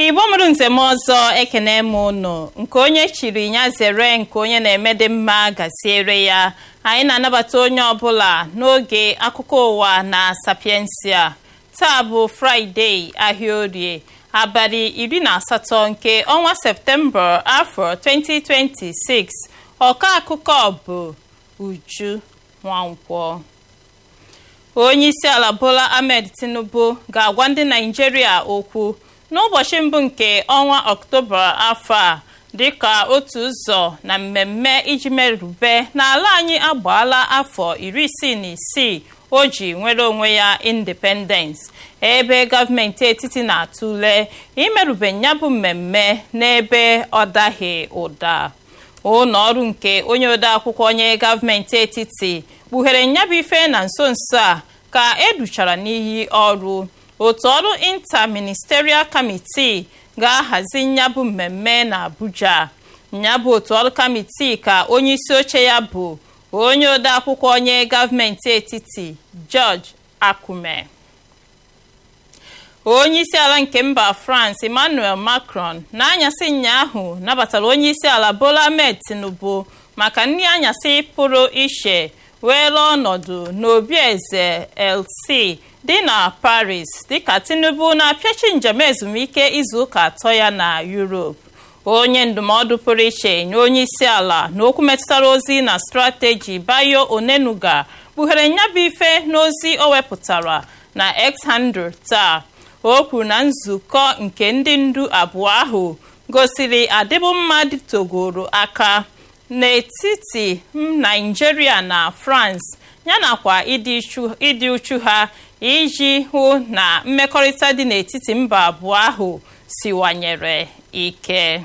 igbo mụrụ nzem ọzọ ekene m ụnụ nke onye chiri ya zere nke onye na-eme dị mma gaziere ya anyị na-anabata onye ọbụla n'oge akụkọ ụwa na sapiensia taa bụ fraịde ahịa orie abalị iri na asatọ nke ọnwa septemba afọ 2026 ọka akụkọ bụ uju nwankwọ onye isi ala bola ahmed tinubu ga-agwa ndị naijiria okwu n'ụbọchị mbụ nke ọnwa ọktoba afọ a dịka otu ụzọ na mmemme iji merube n'ala anyị agbaala afọ iri isii na isii o ji nwere onwe ya independence ebe gọọmenti etiti na-atụle imerube ya bụ mmemme n'ebe ọ daghị ụda ụlọ ọrụ nke onye odeakwụkwọ onye gọọmenti etiti kpughere nyabụ ife na nso nso a ka educhara n'iyi ọrụ otu ọrụ interministerial committee ga-ahazi nyabụ mmemme na abuja nyabụ otu ọrụ kamitii ka onye isi oche ya bụ onye odeakwụkwọ onye gọọmenti etiti george akume onye isi ala nke mba france emmanuel macron n'anyasị ụnyaahụ nabatara onye isi ala bola ahmed tinubu maka nri anyasị pụrụ iche weere ọnọdụ n'obi eze lc dị na paris dịka tinubu na-apịachi njem ezumike izuụka atọ ya na europe onye ndụmọdụ pụrụ iche nye onye isi ala na okwu metụtara ozi na strateji bayo onenuga kpughere nyabụ ife n'ozi o wepụtara na x handle taa o kwuru na nzukọ nke ndị ndu abụọ ahụ gosiri adịbụmma dịtogoro aka n'etiti naijiria na france yanakwa ịdị uchu ha iji hụ na mmekọrịta dị n'etiti mba abụọ ahụ siwanyere ike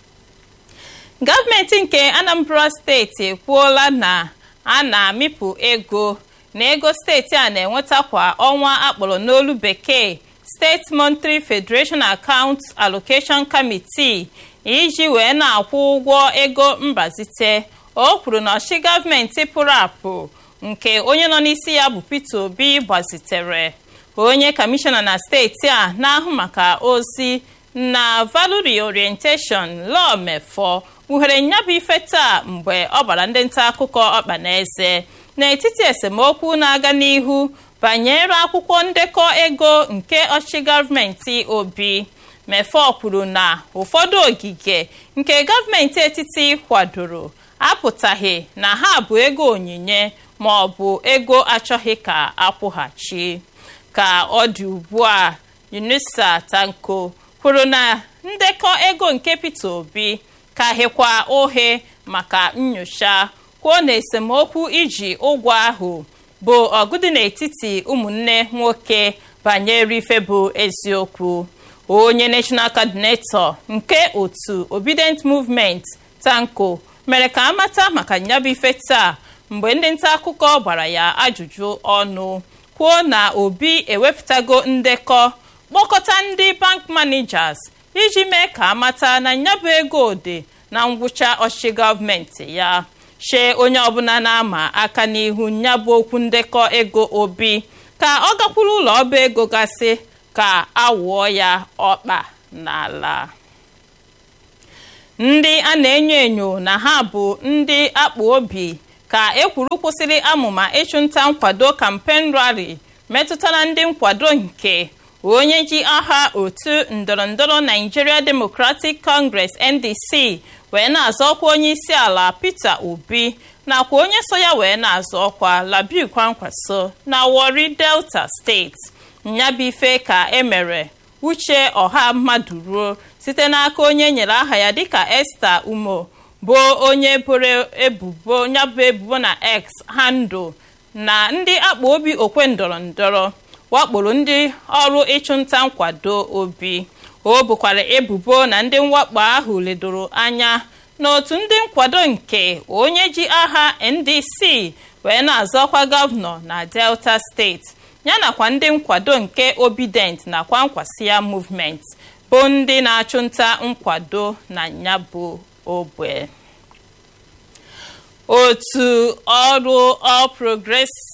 gọọmenti nke anambra steeti ekwuola na a na-amịpụ ego na ego steeti a na-enweta kwa ọnwa akpọrọ n'olu bekee steeti monthly federation account allocation committee iji wee na-akwụ ụgwọ ego mbazite o kwuru na ọchị gọọmenti pụrụ apụ nke onye nọ n'isi ya bụ peter obi gbazitere onye kọmishọna na steeti a na-ahụ maka ozi na value orientation law mefọ kpughere nyabụ ife taa mgbe ọ gbara ndị nta akụkọ ọkpa na eze n'etiti esemokwu na-aga n'ihu banyere akwụkwọ ndekọ ego nke ọchịchị gọọmenti obi mefọ kwuru na ụfọdụ ogige nke gọọmenti etiti kwadoro apụtaghị na ha bụ ego onyinye ma ọ bụ ego achọghị ka akwụghachi ka ọ dị ugbu a unisa tanko kwuru na ndekọ ego nke peter obi ka hịkwa ohe maka nyocha kwuo na esemokwu iji ụgwọ ahụ bụ ọgụ dị n'etiti ụmụnne nwoke banyere ife bụ eziokwu onye national coordinator nke otu obedient movement tanko mere ka amata maka nyabụ ife taa mgbe ndị nta akụkọ gbara ya ajụjụ ọnụ kwuo na obi ewepụtago ndekọ kpọkọta ndị bank managers iji mee ka amata na nyabụ ego dị na ngwụcha ọchịchị gọọmenti ya chee onye ọbụla na-ama aka n'ihu nyabụ okwu ndekọ ego obi ka ọ gakwuru ụlọ ọba ego gasị ka awụọ ya ọkpa n'ala ndị a na-enyo enyo na ha bụ ndị akpa obi ka ekwuru kwụsịrị amụma ịchụnta nkwado kampen rali metụtara ndị nkwado nke onye ji aha otu ndọrọndọrọ Nigeria Democratic Congress NDC wee na-azọ ọkwa onye isi ala Peter Obi nakwa onye so ya wee na-azọ ọkwa Labi Kwankwaso na Warri Delta steeti nyabife ka emere uche ọha mmadụ ruo site n'aka onye nyere aha ya dịka Esther Umo bụ onye boro ebubo nyabụ ebubo na X handle na ndị akpa obi okwe ndọrọ ndọrọ wakporo ndị ọrụ ịchụnta nkwado obi o bukwara ebubo na ndị mwakpo ahụ ledoro anya n'otu ndị nkwado nke onye ji aha ndc wee na-azọkwa gọvanọ na delta steeti yanakwa ndị nkwado nke obidient na kwankwasia movement bụ ndị na-achụnta nkwado na nyabụ ogbe otu ọrụ all progressives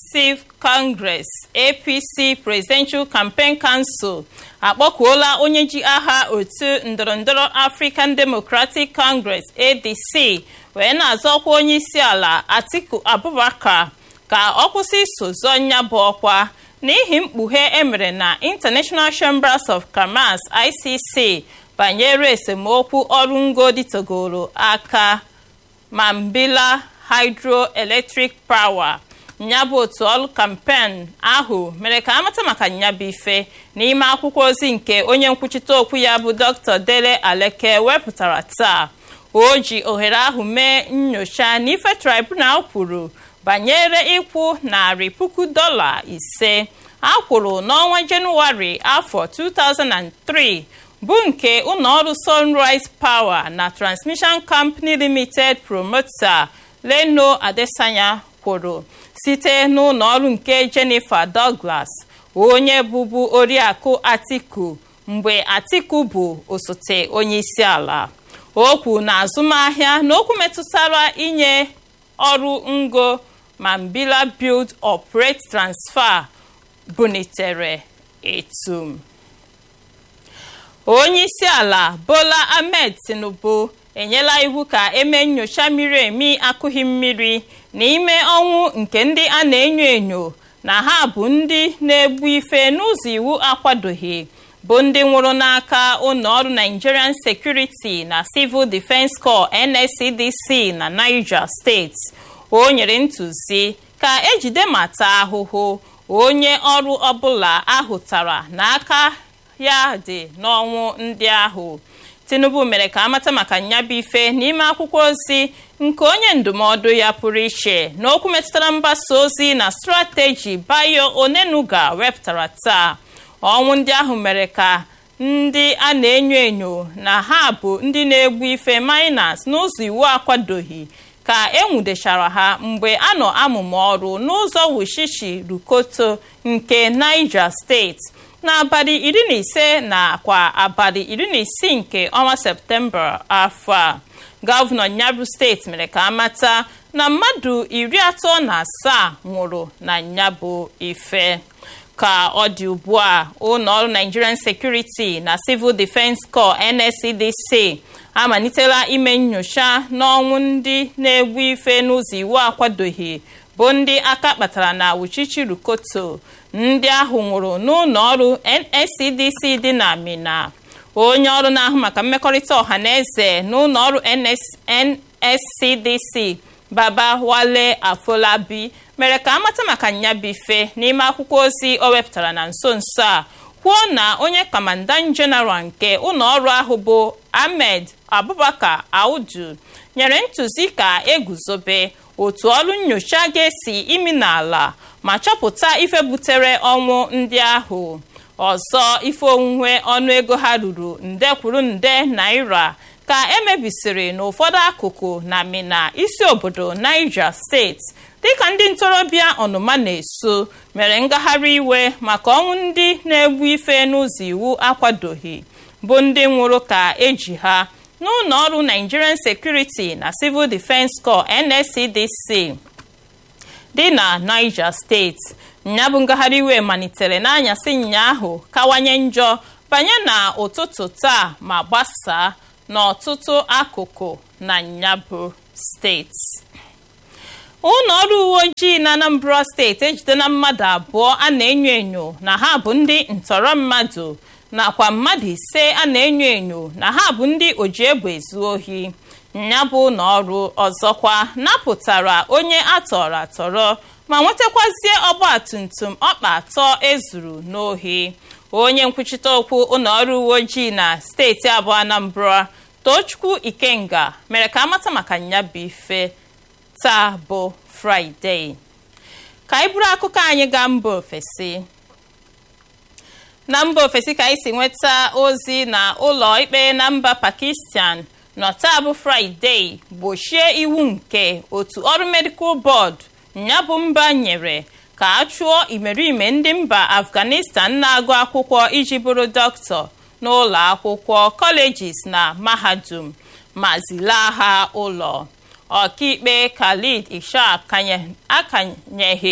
Progressive Congress APC Presidential Campaign Council akpọkuola onye ji aha otu ndọrọndọrọ African Democratic Congress ADC wee na-azọ ọkwa onye isi ala Atiku Abubakar ka ọ kwụsị iso zọọ nya bụ ọkwa n'ihi mkpughe emere na International Chambers of Commerce ICC banyere esemokwu ọrụ ngo dịtogoro aka Mambila Hydroelectric Power nyabụ otu ọrụ kampen ahụ mere ka amata maka nyabụ ife n'ime akwụkwọ ozi nke onye nkwuchite okwu ya bụ Dr. Dele Aleke wepụtara taa o ji ohere ahụ mee nnyocha n'ife tribunal kwuru banyere ịkwụ narị puku dọla ise a kwụrụ n'ọnwa jenụwarị afọ 2003 bụ nke ụlọọrụ Sunrise Power na Transmission Company Limited Promoter Leno Adesanya kwụrụ site n'ụlọọrụ nke Jennifer Douglas onye bụbu oriakụ Atiku mgbe Atiku bụ osote onyeisi ala okwu na azụmahịa na okwu metụtara inye ọrụ ngo Mambila Build Operate Transfer bunitere etum onye isi ala Bola Ahmed Tinubu enyela iwu ka eme nnyocha miri emi akụghị mmiri n'ime ọnwụ nke ndị a na-enyo enyo na ha bụ ndị na-egbu ife n'ụzọ iwu akwadoghị bụ ndị nwụrụ n'aka ụlọọrụ Nigerian Security na Civil Defence Corps NSCDC na Niger State o nyere ntụzi ka ejide ma taa ahụhụ onye ọrụ ọbụla ahụtara n'aka ya dị n'ọnwụ ndị ahụ Tinubu mere ka amata maka nyabụ ife n'ime akwụkwọ ozi nke onye ndụmọdụ ya pụrụ iche n'okwu metụtara mgbasa ozi na strateji Bayo Onenuga wepụtara taa ọnwụ ndị ahụ mere ka ndị a na-enyo enyo na ha bụ ndị na-egbu ife miners n'ụzọ iwu akwadoghị ka enwudechara ha mgbe a nọ amụmụ ọrụ n'ụzọ Wushishi Rukoto nke Niger steeti n'abalị iri na ise nakwa abalị iri na isii nke ọnwa septemba afọ a gọvanọ nyabụ steeti mere ka amata na mmadụ iri atọ na asaa nwụrụ na nyabụ ife ka ọ dị ugbu a ụlọọrụ Nigerian Security na Civil Defence Corps NSCDC amalitela ime nnyocha n'ọnwụ ndị na-egbu ife n'ụzọ iwu akwadoghị bụ ndị aka kpatara na Wuchichi Rukoto ndị ahụ nwụrụ n'ụlọ ọrụ NSCDC dị na Mina onye ọrụ na-ahụ maka mmekọrịta ọha na eze n'ụlọ ọrụ NSCDC Baba Wale Afolabi mere ka amata maka nyabife n'ime akwụkwọ ozi o wepụtara na nso nso a kwuo na onye kamandan jeneral nke ụlọ ọrụ ahụ bụ Ahmed Abubakar Audu nyere ntụzi ka eguzobe otu ọrụ nnyocha ga-esi imi n'ala ma chọpụta ife butere ọnwụ ndị ahụ ọzọ ife onwunwe ọnụego ha ruru nde kwuru nde naira ka emebisiri n'ụfọdụ akụkụ na Mina isi obodo Niger steeti dịka ndị ntorobịa ọnụma na-eso mere ngagharị iwe maka ọnwụ ndị na-egbu ife n'ụzọ iwu akwadoghị bụ ndị nwụrụ ka eji ha n'ụlọ ọrụ Nigerian Security na Civil Defence Corps NSCDC dị na Niger steeti nyabụ ngagharị iwe malitere n'anyasị ụnyaahụ kawanye njọ banye na ụtụtụ taa ma gbasaa n'ọtụtụ akụkụ na nyabụ steeti ụlọ ọrụ uwe ojii na Anambra steeti ejidela mmadụ abụọ a na-enyo enyo na ha bụ ndị ntọrọ mmadụ nakwa mmadụ ise a na-enyo enyo na ha bụ ndị oji egbe ezu ohi nyabụ ụlọ ọrụ ọzọkwa napụtara onye atọrọ atọrọ ma nwetakwazie ọgba tumtum ọkpa atọ ezuru n'ohi onye nkwuchite okwu ụlọ ọrụ uwe ojii na steeti abụọ Anambra Tochukwu Ikenga mere ka amata maka nyabụ ife taa bụ Fraịde ka anyị buru akụkọ anyị gaa mba ofesi na mba ofesi ka anyị si nweta ozi na ụlọ ikpe na mba Pakistan nọ taa bụ Fraịde gbochie iwu nke otu ọrụ Medical Board nyabụ mba nyere ka a chụọ imerime ndị mba Afghanistan na-agụ akwụkwọ iji bụrụ dọkịta n'ụlọ akwụkwọ colleges na mahadum ma zilaa ha ụlọ ọkaikpe Khalid Ishaq akanyeghị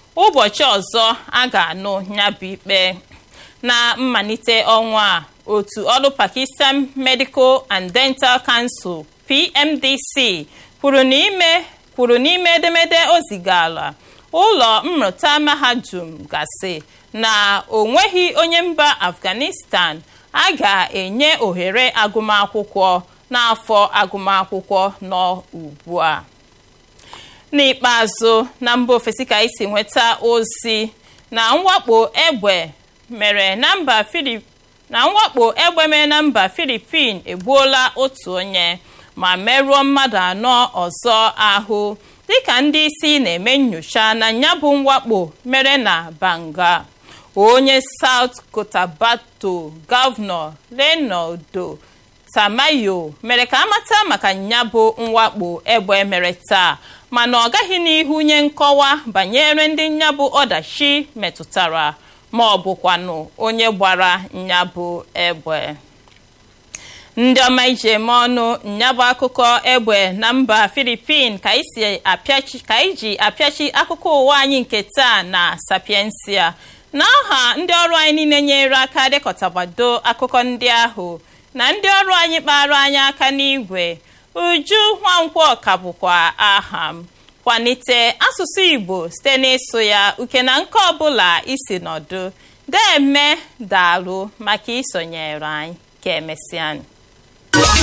ụbọchị ọzọ a ga-anụ nyabụ ikpe na mmalite ọnwa a otu ọrụ Pakistan Medical and Dental Council PMDC kwuru n'ime kwuru n'ime edemede o zigara ụlọ mmụta mahadum gasị na o nweghị onye mba Afghanistan a ga-enye ohere agụmakwụkwọ n'afọ agụmakwụkwọ nọ ugbu a n'ikpeazụ na mba ofesi ka isi nweta ozi na mwakpo egbe mere na mba Filip na mwakpo egbe mere na mba Filipin egbuola otu onye ma merụọ mmadụ anọ ọzọ ahụ dịka ndị isi na-eme nnyocha na nyabụ mwakpo mere na Banga onye South Cotabato gọvanọ Leonardo Tamayo mere ka amata maka nyabụ mwakpo egbe mere taa mana ọ gaghị n'ihu nye nkọwa banyere ndị nyabụ ọdachi metụtara ma ọ bụkwanụ onye gbara nyabụ egbe ndị ọma ije eme ọnụ nyabụ akụkọ egbe na mba Filipin ka iji apịachi akụkọ ụwa anyị nke taa na Sapiensia n'aha ndị ọrụ anyị niile nyere aka dekọtabado akụkọ ndị ahụ na ndị ọrụ anyị kpara anyị aka n'igwe Uju Nwankwọ ka bụkwa aha m kwalite asụsụ Igbo site n'ịsụ ya uke na nke ọbụla isi nọdụ deme daalụ maka isonyere anyị ka emesịa